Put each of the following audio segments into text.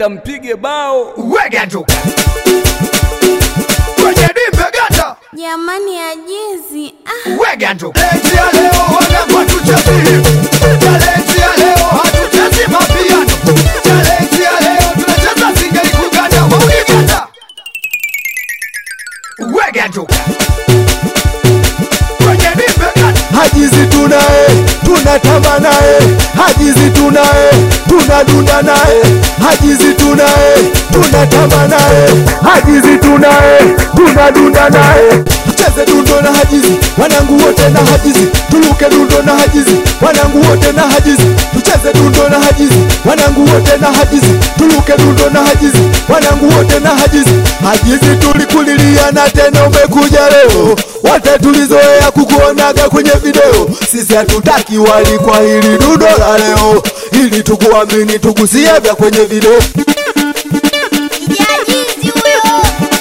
kampige bao wega tu kwenye dimbe gata Jamani ajizi. Ah. wega tu leti ya leo wanagwa tuchezi talenti ya leo hatuchezi mapiano talenti ya leo tunacheza singeli kuganda waunigata wega tu kwenye dimbe gata hajizi tunaye tunatamba naye hajizi tunaye tunadunda naye hajizi tunaye tunatamba naye hajizi tunaye tunadunda naye cheze dundo na hajizi wanangu wote na hajizi tuluke dundo na hajizi wanangu wote na hajizi tucheze dundo na hajizi wanangu wote na hajizi tuluke dundo na hajizi wanangu wote na hajizi hajizi tulikulilia na tena umekuja leo wote tulizoea kukuonaga kwenye video sisi hatutaki wali kwa hili dundo la leo ili tukuamini tugusie vya kwenye video Ajizi huyo.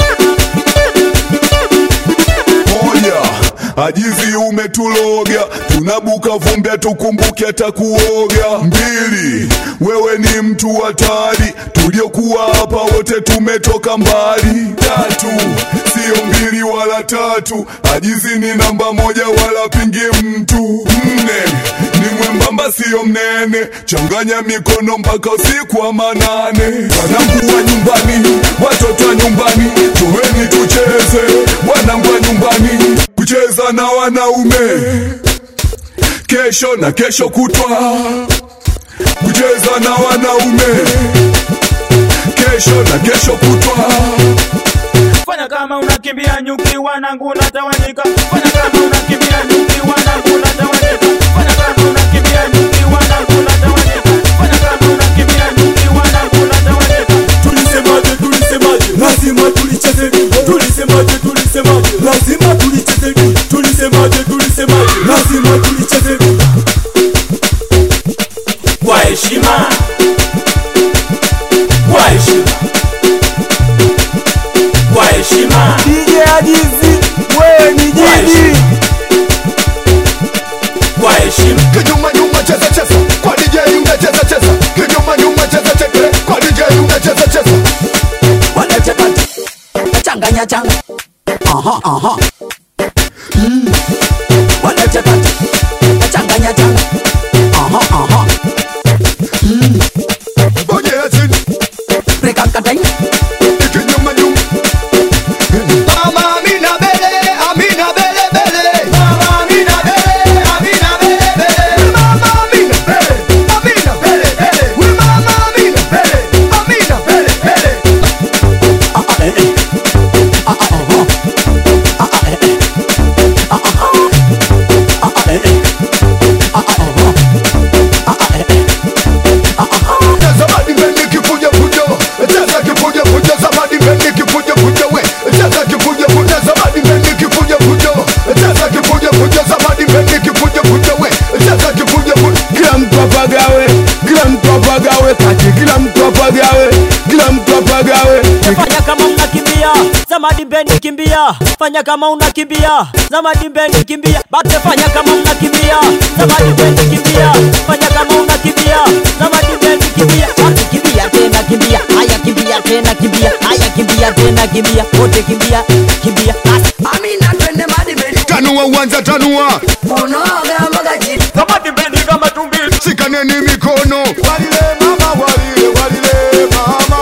moja ajizi umetuloga tunabuka vumbi tukumbuke hata kuoga mbili wewe ni mtu hatari tuliokuwa hapa wote tumetoka mbali tatu sio mbili wala tatu ajizi ni namba moja wala pingi mtu nne ni mwembamba sio mnene changanya mikono mpaka usiku wa manane wanangu wa nyumbani watoto wa nyumbani tuweni tucheze wanangu wa nyumbani kucheza na wanaume kesho na kesho kutwa kucheza na wanaume kesho na kesho kutwa fanya kama unakimbia nyuki wanangu unatawanyika fanya kama unakimbia nyuki wanangu unatawanyika fanya kama unakimbia nyuki wanangu unatawanyika fanya kama unakimbia nyuki wanangu unatawanyika tulisemaje tulisemaje lazima tulicheze tulisemaje tulisemaje lazima tulicheze tulisemaje tulisemaje lazima tulicheze kwa heshima kwa heshima kwa heshima DJ Ajizi wewe ni jini kwa heshima kinyuma nyuma cheza cheza kwa DJ unacheza cheza kinyuma nyuma cheza cheza kwa DJ unacheza cheza wanachapati changanya changa aha aha mm. wanachapati changanya changa aha aha mm. bonyea chini rekakatai kinyuma nyuma Mama Amina bele, Amina bele bele. Mama Amina bele, Amina bele bele. Mama Amina bele, Amina bele bele. We Mama Amina bele, Amina bele bele. ah ah eh eh ah ah aha ah ah eh eh ah ah ah ah eh eh ah ah aha ah ah eh eh ah ah Na zamani mbendi kifuja fujo, cheza kifuja fujo, zamani mbendi kifuja fujo we. Cheza kifuja fujo, zamani mbendi kifuja fujo. Cheza kifuja fujo, zamani mbendi kifuja fujo we. Cheza kifuja fujo. kila mtu apagawe kila mtu apagawe kati kila mtu apagawe kila mtu apagawe fanya kama unakimbia zamadi bendi kimbia fanya kama unakimbia zamadi bendi kimbia bate fanya kama unakimbia zamadi bendi kimbia fanya kama unakimbia zamadi bendi kimbia bate kimbia tena kimbia haya kimbia tena kimbia haya kimbia tena kimbia wote kimbia kimbia basi amina twende madibeni Tanua uwanja tanua, unoga mboga chini zamadi bendi kama tumbili shikaneni mikono. Walile mama, walile, walile mama.